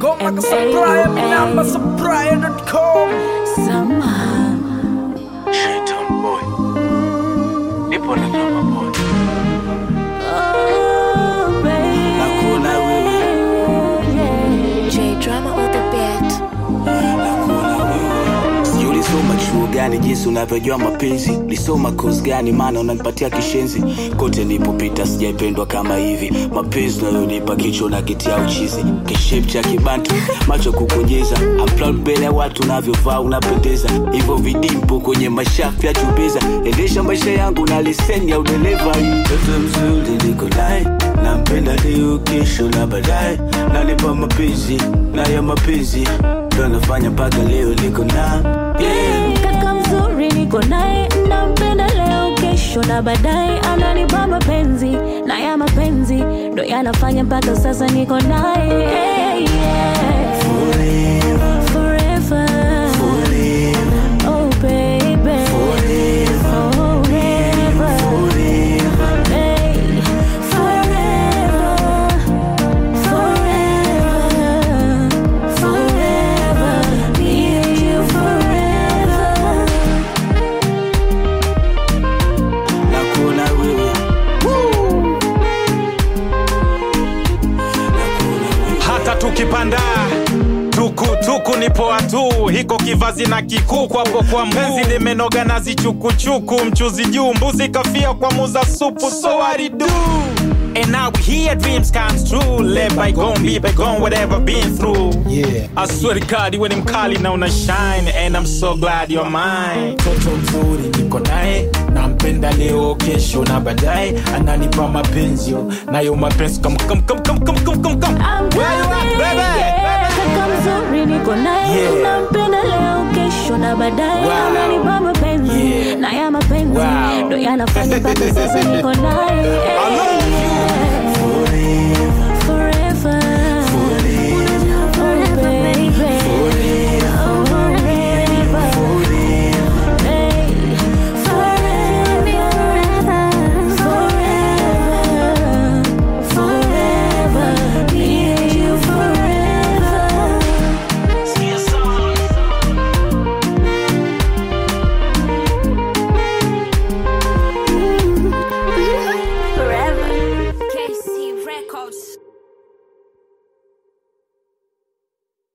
Ngoma And supply, say namba you supply.com. Somehow Shaitan boy. Nipo na drama boy. Oh baby Nakuona wewe. yeah. J drama on the beat. Nakuona wewe. Sijui ulisoma chuo gani jinsi unavyojua mapenzi lisoma kozi gani maana unanipatia kishenzi kote nilipopita sijaipendwa kama hivi mapenzi unayonipa kichwa na kitia uchizi kishep cha kibantu macho kukonyeza Upload mbele ya watu unavyovaa unapendeza hivyo vidimpo kwenye mashafu ya chubeza endesha maisha yangu na leseni ya udereva mtoto mzuri niko naye nampenda leo kesho na baadaye nanipa mapenzi na ya mapenzi ndo nafanya mpaka leo niko na yeah. Kaka mzuri niko naye nampenda leo kesho na baadaye ananipa mapenzi na ya mapenzi ndo yanafanya mpaka sasa niko naye yeah, yeah. Forever, Forever. forever, Oh baby forever, Forever forever. Hey, forever, forever, forever, me and you forever. Nakuona wewe. Nakuona wewe. hata tukipanda tukutuku ni poa tu hiko kivazi na kikuku hapo kwa mpenzi limenoga na zichukuchuku mchuzi juu mbuzi kafia kwa muza supu so what it do And now we here, dreams comes true. Let bygone be bygone, whatever been through. Yeah. I swear to God, you ni mkali na una shine, and I'm so glad you're mine. mtoto mzuri niko naye nampenda leo kesho na baadaye ananipa mapenzi yo, nayo mapenzi Come, come, come, come, come, come, come, come. I'm Where you at, coming, baby? yeah. Kaka mzuri niko naye Yeah. nampenda leo kesho na baadaye Wow. ananipa mapenzi Yeah. na ya mapenzi Wow. ndo yanafanya mpaka sasa niko naye